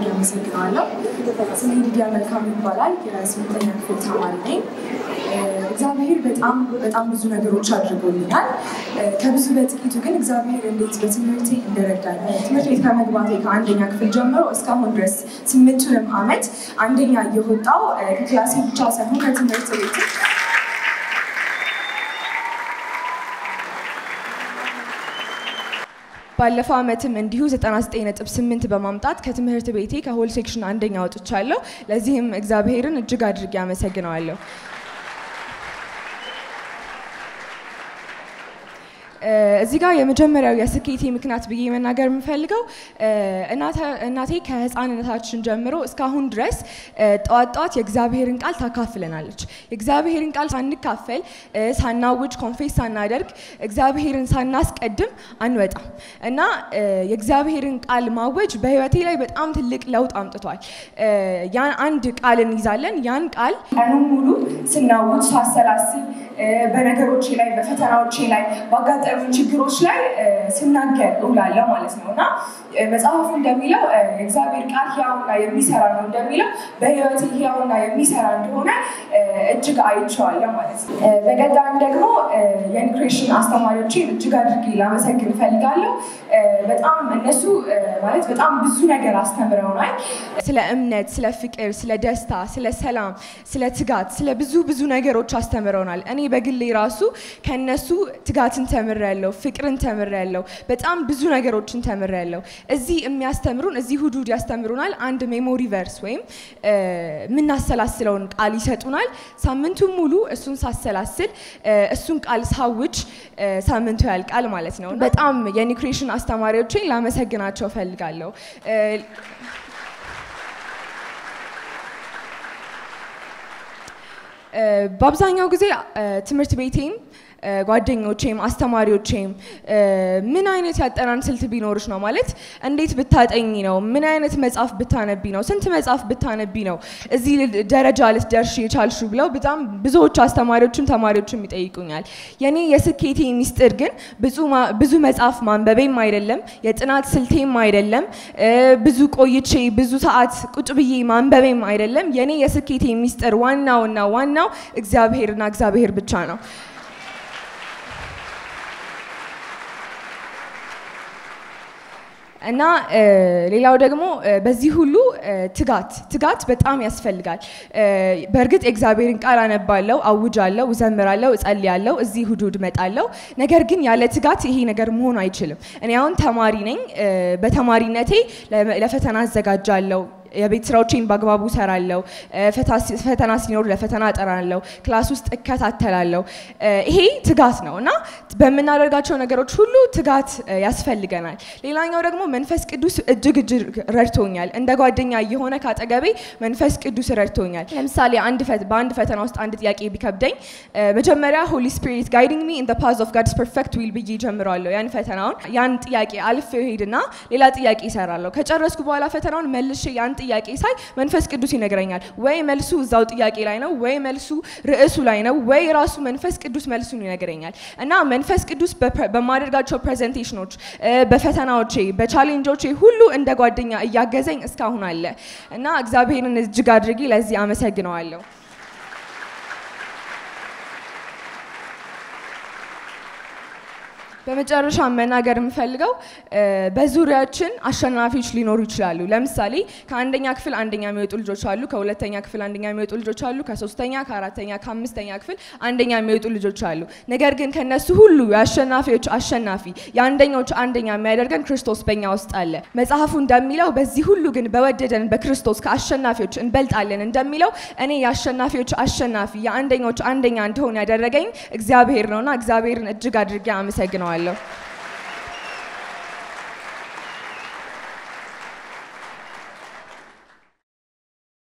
አመሰግናለሁ። ስሜ ሊዲያ መልካም ይባላል። የስምንተኛ ክፍል ተማሪ ነኝ። እግዚአብሔር በጣም በጣም ብዙ ነገሮች አድርጎልኛል። ከብዙ በጥቂቱ ግን እግዚአብሔር እንዴት በትምህርቴ እንደረዳኝ ትምህርት ቤት ከመግባቴ ከአንደኛ ክፍል ጀምሮ እስካሁን ድረስ ስምንቱንም ዓመት አንደኛ እየወጣው ከክላሴ ብቻ ሳይሆን ከትምህርት ቤት ባለፈው ዓመትም እንዲሁ 99.8 በማምጣት ከትምህርት ቤቴ ከሆል ሴክሽን አንደኛ ወጥቻለሁ። ለዚህም እግዚአብሔርን እጅግ አድርጌ አመሰግነዋለሁ። እዚህ ጋር የመጀመሪያው የስኬቴ ምክንያት ብዬ መናገር የምፈልገው እናቴ ከህፃንነታችን ጀምሮ እስካሁን ድረስ ጠዋት ጠዋት የእግዚአብሔርን ቃል ታካፍለናለች። የእግዚአብሔርን ቃል ሳንካፈል ሳናውጅ ኮንፌስ ሳናደርግ እግዚአብሔርን ሳናስቀድም አንወጣም እና የእግዚአብሔርን ቃል ማወጅ በህይወቴ ላይ በጣም ትልቅ ለውጥ አምጥቷል። ያን አንድ ቃል እንይዛለን። ያን ቃል ቀኑን ሙሉ ስናውጅ ሳሰላስል በነገሮቼ ላይ በፈተናዎቼ ላይ ባጋጠሙ ችግሮች ላይ ስናገር እውላለሁ ማለት ነው እና መጽሐፉ እንደሚለው የእግዚአብሔር ቃል ህያውና የሚሰራ ነው እንደሚለው በህይወት ህያውና የሚሰራ እንደሆነ እጅግ አይቼዋለሁ ማለት ነው። በቀጣይም ደግሞ የኢንክሬሽን አስተማሪዎችን እጅግ አድርጌ ላመሰግን እፈልጋለሁ። በጣም እነሱ ማለት በጣም ብዙ ነገር አስተምረውናል። ስለ እምነት፣ ስለ ፍቅር፣ ስለ ደስታ፣ ስለ ሰላም፣ ስለ ትጋት፣ ስለ ብዙ ብዙ ነገሮች አስተምረውናል። እኔ በግሌ ራሱ ከነሱ ትጋትን ተምሬያለሁ፣ ፍቅርን ተምሬያለሁ፣ በጣም ብዙ ነገሮችን ተምሬያለሁ። እዚህ የሚያስተምሩን እዚህ እሑድ እሑድ ያስተምሩናል። አንድ ሜሞሪ ቨርስ ወይም የምናሰላስለውን ቃል ይሰጡናል። ሳምንቱን ሙሉ እሱን ሳሰላስል እሱን ቃል ሳውጅ ሳምንቱ ያልቃል ማለት ነው። በጣም የኒክሬሽን አስተማሪዎችን ላመሰግናቸው እፈልጋለሁ። በአብዛኛው ጊዜ ትምህርት ቤቴም ጓደኞቼም አስተማሪዎቼም ምን አይነት ያጠናን ስልት ቢኖርሽ ነው ማለት እንዴት ብታጠኝ ነው? ምን አይነት መጽሐፍ ብታነቢ ነው? ስንት መጽሐፍ ብታነቢ ነው እዚህ ደረጃ ልትደርሽ የቻልሹ ብለው በጣም ብዙዎች አስተማሪዎችም ተማሪዎችም ይጠይቁኛል። የኔ የስኬቴ ሚስጥር ግን ብዙ መጽሐፍ ማንበቤም አይደለም፣ የጥናት ስልቴም አይደለም፣ ብዙ ቆይቼ ብዙ ሰዓት ቁጭ ብዬ ማንበቤም አይደለም። የኔ የስኬቴ ሚስጥር ዋናውና ዋናው እግዚአብሔርና እግዚአብሔር ብቻ ነው። እና ሌላው ደግሞ በዚህ ሁሉ ትጋት ትጋት በጣም ያስፈልጋል። በእርግጥ የእግዚአብሔርን ቃል አነባለሁ፣ አውጃለሁ፣ እዘምራለሁ፣ እጸልያለሁ፣ እዚህ እሑድ እሑድ እመጣለሁ። ነገር ግን ያለ ትጋት ይሄ ነገር መሆን አይችልም። እኔ አሁን ተማሪ ነኝ። በተማሪነቴ ለፈተና አዘጋጃለሁ። የቤት ስራዎቼን በአግባቡ ሰራለሁ። ፈተና ሲኖር ለፈተና እጠራለሁ። ክላስ ውስጥ እከታተላለሁ። ይሄ ትጋት ነው እና በምናደርጋቸው ነገሮች ሁሉ ትጋት ያስፈልገናል። ሌላኛው ደግሞ መንፈስ ቅዱስ እጅግ እጅግ ረድቶኛል። እንደ ጓደኛ የሆነ ካጠገቤ መንፈስ ቅዱስ ረድቶኛል። ለምሳሌ በአንድ ፈተና ውስጥ አንድ ጥያቄ ቢከብደኝ መጀመሪያ ሆሊ ስፒሪት ጋይዲንግ ሚ ኢን ዘ ፓዝ ኦፍ ጋድስ ፐርፌክት ዊል ብዬ ጀምረዋለሁ። ያን ፈተናውን ያን ጥያቄ አልፌው ሄድና ሌላ ጥያቄ ይሰራለሁ። ከጨረስኩ በኋላ ፈተናውን መልሼ ያን ጥያቄ ሳይ መንፈስ ቅዱስ ይነግረኛል። ወይ መልሱ እዛው ጥያቄ ላይ ነው፣ ወይ መልሱ ርዕሱ ላይ ነው፣ ወይ ራሱ መንፈስ ቅዱስ መልሱን ይነግረኛል እና መንፈስ ቅዱስ በማደርጋቸው ፕሬዘንቴሽኖች፣ በፈተናዎቼ፣ በቻሌንጆቼ ሁሉ እንደ ጓደኛ እያገዘኝ እስካሁን አለ እና እግዚአብሔርን እጅግ አድርጌ ለዚህ አመሰግነዋለሁ። በመጨረሻ መናገር የምፈልገው በዙሪያችን አሸናፊዎች ሊኖሩ ይችላሉ። ለምሳሌ ከአንደኛ ክፍል አንደኛ የሚወጡ ልጆች አሉ። ከሁለተኛ ክፍል አንደኛ የሚወጡ ልጆች አሉ። ከሶስተኛ፣ ከአራተኛ፣ ከአምስተኛ ክፍል አንደኛ የሚወጡ ልጆች አሉ። ነገር ግን ከነሱ ሁሉ የአሸናፊዎች አሸናፊ የአንደኞች አንደኛ የሚያደርገን ክርስቶስ በእኛ ውስጥ አለ። መጽሐፉ እንደሚለው በዚህ ሁሉ ግን በወደደን በክርስቶስ ከአሸናፊዎች እንበልጣለን እንደሚለው እኔ የአሸናፊዎች አሸናፊ የአንደኞች አንደኛ እንደሆን ያደረገኝ እግዚአብሔር ነውና እግዚአብሔርን እጅግ አድርጌ አመሰግነዋለሁ።